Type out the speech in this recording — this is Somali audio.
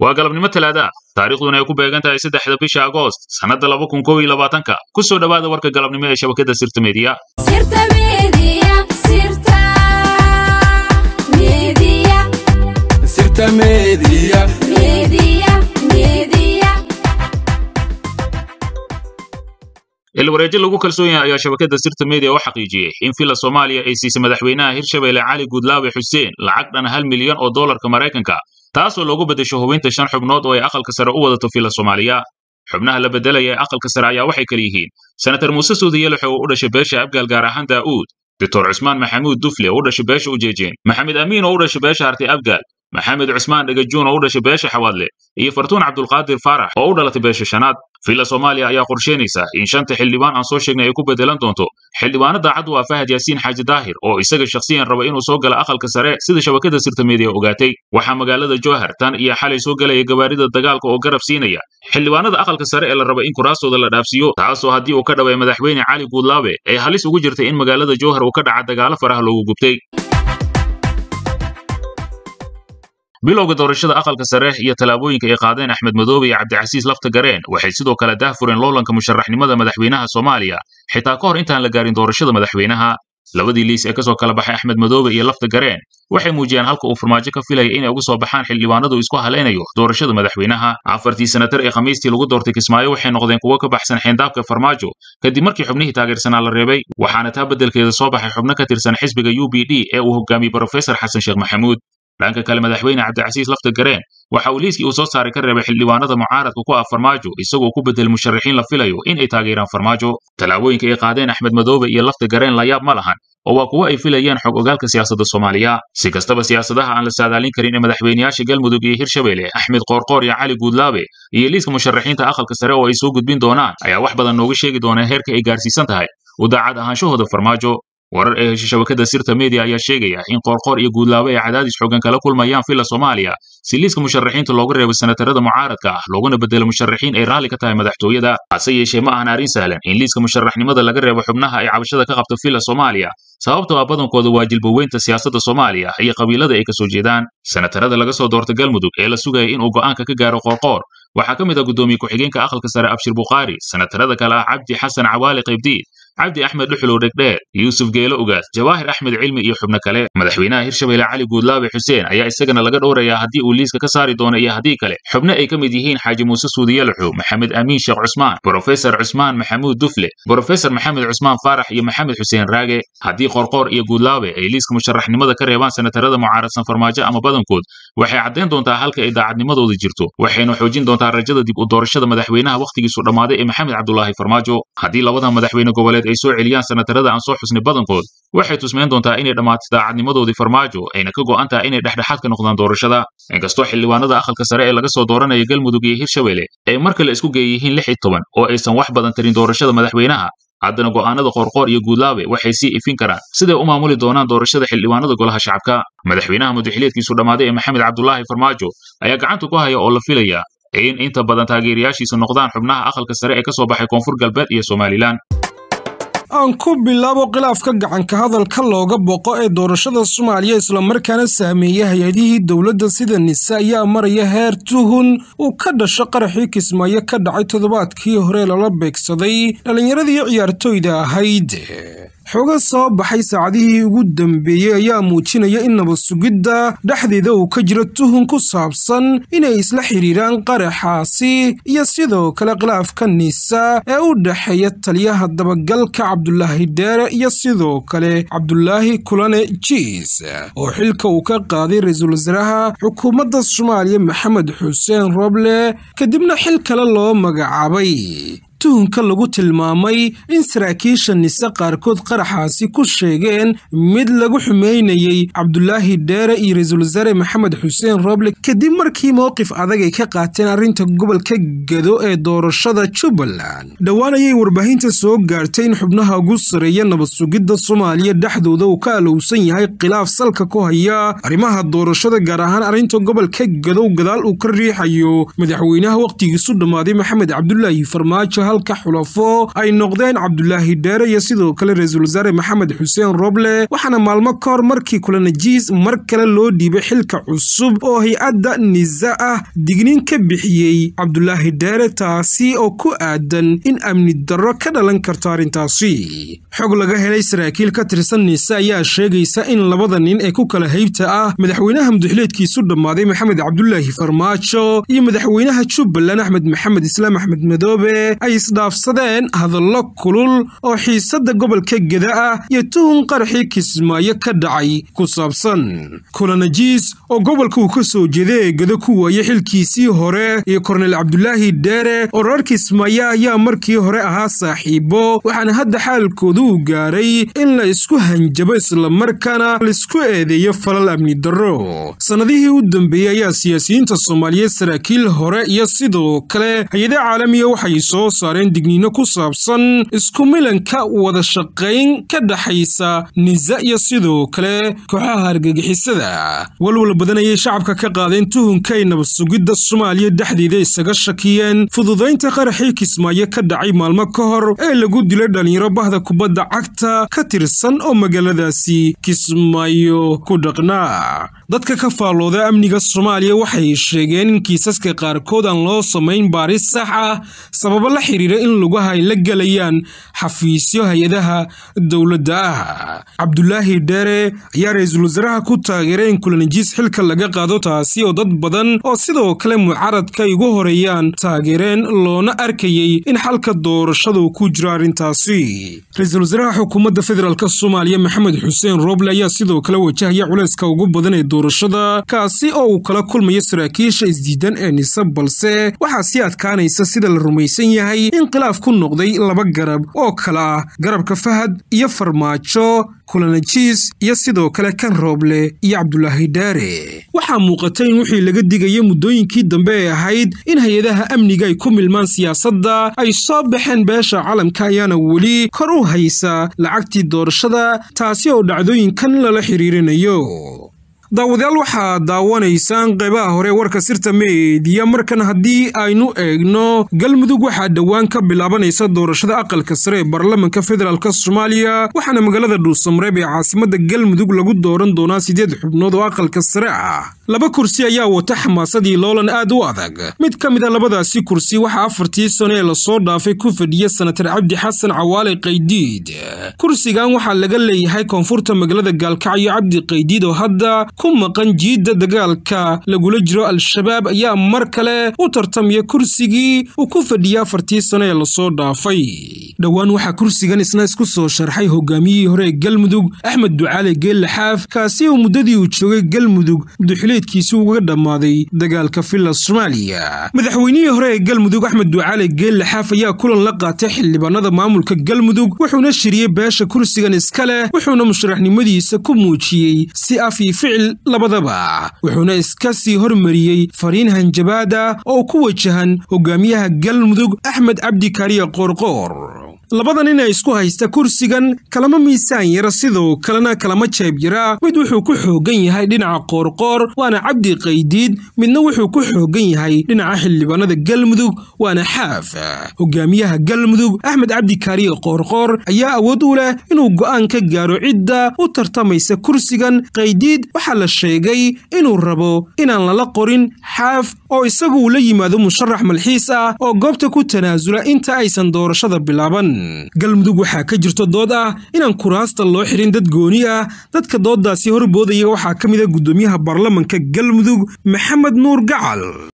waa galabnimo talaada taariikhduna ay ku beegan tahay saddexda bisha agoost sannadda laba kun kow iyo labaatanka ku soo dhowaada warka galabnimo ee shabakadda sirta meediya ilwareejo lagu kalsoon yahay ayaa shabakadda sirta media u xaqiijiyey in villa soomaaliya ay siisay madaxweynaha hirshabelle cali guudlaawe xuseen lacag dhan hal milyan oo dollarka maraykanka taasoo loogu beddesho hubinta shan xubnood oo ay aqalka sare u wadato villa soomaaliya xubnaha la beddelaya ee aqalka sare ayaa waxay kala yihiin senatar muuse suudi yelaxo oo u dhashay beesha abgaal gaar ahaan daa'uud doctor cusmaan maxamuud dufle oo u dhashay beesha ujeejeen maxamed amiin oo u dhashay beesha hartay abgaal maxamed cusmaan dhagajuun oo u dhashay beesha xawaadle iyo fartuun cabdulqaadir faarax oo u dhalatay beesha shanaad villa soomaaliya ayaa qorsheynaysa in shanta xildhibaan aan soo sheegnay ay ku beddelan doonto xildhibaano daacad u ah fahad yaasiin xaaji daahir oo isaga shakhsiyan raba inuu soo gala aqalka sare sida shabakadda sirta meediya ogaatay waxaa magaalada jowhar tan iyo xalay soo gelaya gawaarida dagaalka oo garab siinaya xildhibaanada aqalka sare ee la raba in kuraastooda la dhaafsiiyo taasoo haddii uu ka dhaway madaxweyne cali guudlaabe ay halis ugu jirtay in magaalada jowhar uu ka dhaca dagaalo faraha loogu gubtay bilowga doorashada aqalka sare iyo tallaabooyinka ay qaadeen axmed madoobe iyo cabdicasiis lafta gareen waxay sidoo kale daahfureen loolanka musharaxnimada madaxweynaha soomaaliya xitaa ka hor intaan la gaarin doorashada madaxweynaha labadii liis ee ka soo kala baxay axmed madoobe iyo lafta gareen waxay muujiyeen halka uu farmaajo ka filaya inay uga soo baxaan xildhibaanadu isku halaynayo doorashada madaxweynaha afartii senatar ee khamiistii lagu doortay kismaayo waxay noqdeen kuwo ka baxsan xeendaabka farmaajo kadib markii xubnihii taageersanaa la reebay waxaana taa beddelkeeda soo baxay xubno ka tirsan xisbiga u b d ee uu hogaamiyey brofesor xasan sheekh maxamuud dhanka kale madaxweyne cabdicasiis lafta gareen waxa uu liiskii uu soo saaray ka reebay xildhibaanada mucaaradka ku ah farmaajo isagoo ku beddel musharaxiin la filayo in ay taageeraan farmaajo tallaabooyinka ay qaadeen axmed madoobe iyo lafta gareen layaab ma lahan oo waa kuwo ay filayaan xog ogaalka siyaasadda soomaaliya si kastaba siyaasadaha aan la saadaalin karin ee madaxweyneyaasha galmudug iyo hirshabelle axmed qoorqoor iyo cali guudlaabe iyo liiska musharaxiinta aqalka sare oo ay soo gudbin doonaan ayaa wax badan nooga sheegi doona heerka ay gaarsiisan tahay u daacad ahaanshahooda farmaajo warar ee heshay shabakadda sirta media ayaa sheegaya in qoorqoor iyo guudlaabe ay cadaadis xoogan kala kulmayaan villa soomaaliya si liiska musharaxiinta looga reebo senatarada mucaaradka ah looguna beddelo musharaxiin ay raalli ka tahay madaxtooyada hase yeeshee ma ahan arrin sahlan in liiska musharaxnimada laga reebo xubnaha ay cabashada ka qabto villa soomaaliya sababtoo ah badankooda waa jilbaweynta siyaasadda soomaaliya iyo qabiilada ay ka soo jeedaan senatarada laga soo doorta galmudug ee la sugaya inuu go'aanka ka gaaro qoorqoor waxaa ka mid ah guddoomiye ku-xigeenka aqalka sare abshir bukhaari senatarada kale ah cabdi xasan cawaali qaybdiid cabdi axmed dhuxulow dhegdheer yuusuf geelo ugaas jawaahir axmed cilmi iyo xubno kale madaxweynaha hirshabelle cali guudlaabe xuseen ayaa isagana laga dhowrayaa haddii uu liiska ka saari doono iyo haddii kale xubno ay ka mid yihiin xaaji muuse suudiyalaxu maxamed amiin sheekh cusmaan brofesor cusmaan maxamuud dufle brofesor maxamed cusmaan faarax iyo maxamed xuseen raage haddii qorqoor iyo guudlaabe ay liiska musharaxnimada ka reebaan senatarada mucaaradsan farmaajo ama badankood waxay caddayn doontaa halka ay daacadnimadooda jirto waxayna xoojin doontaa rajada dib u doorashada madaxweynaha wakhtigiisu dhammaaday ee maxamed cabdulaahi farmaajo haddii labada madaxweyne goboleed ay soo celiyaan senatarada aan soo xusnay badankood waxay tusmayn doontaa inay dhammaatay daacadnimadoodii farmaajo ayna ka go'an tahay inay dhexdhexaad ka noqdaan doorashada inkastoo xildhibaanada aqalka sare ee laga soo dooranaya galmudug iyo hirshabelle ay mar kale isku geeyihiin lix iyo toban oo aysan wax badan tarin doorashada madaxweynaha haddana go'aanada qoorqoor iyo guudlaabe waxay sii ifin karaan siday u maamuli doonaan doorashada xildhibaanada golaha shacabka madaxweynaha mudaxiliedkiisu dhammaaday ee maxamed cabdulaahi farmaajo ayaa gacanta ku haya oo la filaya in inta badan taageerayaashiisu noqdaan xubnaha aqalka sare ee ka soo baxay koonfur galbeed iyo somalilan aan ku bilaabo khilaafka gacanka hadalka looga boqo ee doorashada soomaaliya islamarkaana saameeya hay-adihii dowladda sida nise ayaa maraya heer tuhun uu ka dhasho qaraxii kismaayo ka dhacay toddobaadkii hore lala beegsaday dhallinyaradii ciyaartoyda ahayd xoga soo baxay saacadihii ugu dambeeyey ayaa muujinaya in nabad sugidda dhexdeeda uu ka jiro tuhun ku saabsan inay isla xidhiiraan qaraxaasi iyo sidoo kale khilaafka nisa ee u dhexeeya taliyaha dabagalka cabdulaahi dheere iyo sidoo kale cabdulaahi kulane jiis oo xilka uu ka qaaday ra-iisul wasaaraha xukuumadda soomaaliya maxamed xuseen roble kadibna xil kale loo magacaabay tuhunka lagu tilmaamay in saraakiisha nise qaarkood qaraxaasi ku sheegeen mid lagu xumeynayey cabdulaahi dheere iyo ra-iisul wasaare maxamed xuseen roble kadib markii mowqif adag ay ka qaateen arrinta gobolka gado ee doorashada jubbaland dhowaan ayay warbaahinta soo gaartay in xubnaha ugu sareeya nabad sugidda soomaaliya dhexdooda uu ka alowsan yahay khilaaf salka ku haya arrimaha doorashada gaar ahaan arrinta gobolka gadow gadaal uu ka riixayo madaxweynaha wakhtigiisu dhammaaday maxamed cabdulaahi farmaajo halka xulafo ay noqdeen cabdulaahi dheere iyo sidoo kale ra-iisul wasaare maxamed xuseen roble waxaana maalmo ka hor markii kulanajiis mar kale loo dhiibay xilka cusub oo hay-adda nisa ah digniin ka bixiyey cabdulaahi dheere taasi oo ku aadan in amni darro ka dhalan karto arrintaasi xog laga helay saraakiil ka tirsan nisa ayaa sheegaysa in labada nin ee ku kala haybta ah madaxweynaha muduxleedkiisu dhammaaday maxamed cabdulaahi farmaajo iyo madaxweynaha jubbaland axmed maxamed islaam axmed madoobe ay isdhaafsadeen hadallo kulul oo xiisadda gobolka geda ah iyo tuhun qaraxii kismaayo ka dhacay ku saabsan kulanajiis oo gobolka uu ka soo jeeday ee gedo ku waayey xilkiisii hore iyo korneyl cabdulaahi dheere oo reer kismaayo ayaa markii hore ahaa saaxiibo waxaana hadda xaalkoodu uu gaaray in la isku hanjabo islamarkaana laisku eedeeyo falal amni darro sannadihii u dambeeyey ayaa siyaasiyiinta soomaaliyeed saraakiil hore iyo sidoo kale hay-ada caalamiya waxay soo saareen digniino ku saabsan isku milanka wada shaqayn ka dhaxaysa nisa iyo sidoo kale kooxaha argagixisada walwal badan ayay shacabka ka qaadeen tuhunkay nabad sugidda soomaaliya dhexdeeda isaga shakiyeen fududaynta qaraxii kismaayo ka dhacay maalmo ka hor ee lagu dilay dhallinyaro bahda kubadda cagta ka tirsan oo magaaladaasi kismaayo ku dhaqnaa dadka ka faallooda amniga soomaaliya waxay sheegeen in kiisaska qaarkood aan loo samayn baaris sax ah sababo la xiriira in lugaha ay la gelayaan xafiisyo hay-adaha dowladda ah cabdulaahi dheere ayaa ra-iisul wasaaraha ku taageeray in kulanajiis xilka laga qaado taasi oo dad badan oo sidoo kale mucaradka ay ugu horeeyaan taageereen loona arkayey in xalka doorashadu ku jiro arrintaasi ra-iisul wasaaraha xukuumadda federaalk soomaaliya maxamed xuseen roble ayaa sidoo kale wajahaya culayska ugu badan ee doorashada kaasi oo uu kala kulmayo saraakiisha isdiidan ee nise balse waxaa sii adkaanaysa sida la rumaysan yahay in khilaaf ku noqday laba garab oo kale ah garabka fahad iyo farmaajo kulanajiis iyo sidoo kale kan rooble iyo cabdulaahi dhaare waxaa muuqata in wixii laga digaya muddooyinkii dambe ee ahayd in hay-adaha amniga ay ku milmaan siyaasadda ay soo baxeen beesha calamka ayaana weli kor u haysa lacagtii doorashada taasi oo dhacdooyinkan lala xiriirinayo daawadayaal waxaad daawanaysaan qeybaha hore warka sirta meediya markan haddii aynu eegno galmudug waxaa dhowaan ka bilaabanaysa doorashada aqalka sare ee baarlamanka federaalk soomaaliya waxaana magaalada dhuusamareeb ee caasimadda galmudug lagu dooran doonaa siddeed xubnood oo aqalka sare ah laba kursi ayaa wata xamaasadii loolan aad u adag mid ka mid a labadaasi kursi waxaa afartii sano ee lasoo dhaafay ku fadhiya sanatar cabdi xasan cawaale qaydiid kursigan waxaa laga leeyahay koonfurta magaalada gaalkacyo cabdi qaydiid oo hadda ku maqan jiidda dagaalka lagula jiro al-shabaab ayaa mar kale u tartamaya kursigii uu ku fadhiyay afartii sano ee lasoo dhaafay dhowaan waxaa kursigan isna isku soo sharxay hogaamiyihii hore ee galmudug axmed ducaale geelle xaaf kaasi oo muddadii uu joogay galmudug muduxileedkiisi uga dhammaaday dagaalka villa soomaaliya madaxweynihii hore ee galmudug axmed ducaale geelle xaaf ayaa kulan la qaatay xildhibaanada maamulka galmudug wuxuuna shiriyey beesha kursigan iska leh wuxuuna musharaxnimadiisa ku muujiyey si af iyo ficil labadaba wuxuuna iska sii hormariyey fariin hanjabaada oo ku wajahan hogaamiyaha galmudug axmed cabdi kaariya qoorqoor labada nin ee isku haysta kursigan kalama miisaan yara sidoo kalena kalama jeeb yara mid wuxuu ku xoogan yahay dhinaca qoorqoor waana cabdi qaydiid midna wuxuu ku xoogan yahay dhinaca xildhibaanada galmudug waana xaaf hogaamiyaha galmudug axmed cabdi kaariye qoorqoor ayaa awood u leh inuu go'aan ka gaaro cidda u tartamaysa kursigan qaydiid waxaa la sheegay inuu rabo inaan lala qorin xaaf oo isagu uu la yimaado musharax malxiis ah oo goobta ku tanaasula inta aysan doorashada bilaaban galmudug waxaa ka jirto dood ah inaan kuraasta loo xirin dad gooni ah dadka dooddaasi horboodaya waxaa ka mid a guddoomiyaha baarlamanka galmudug maxamed nuur gacal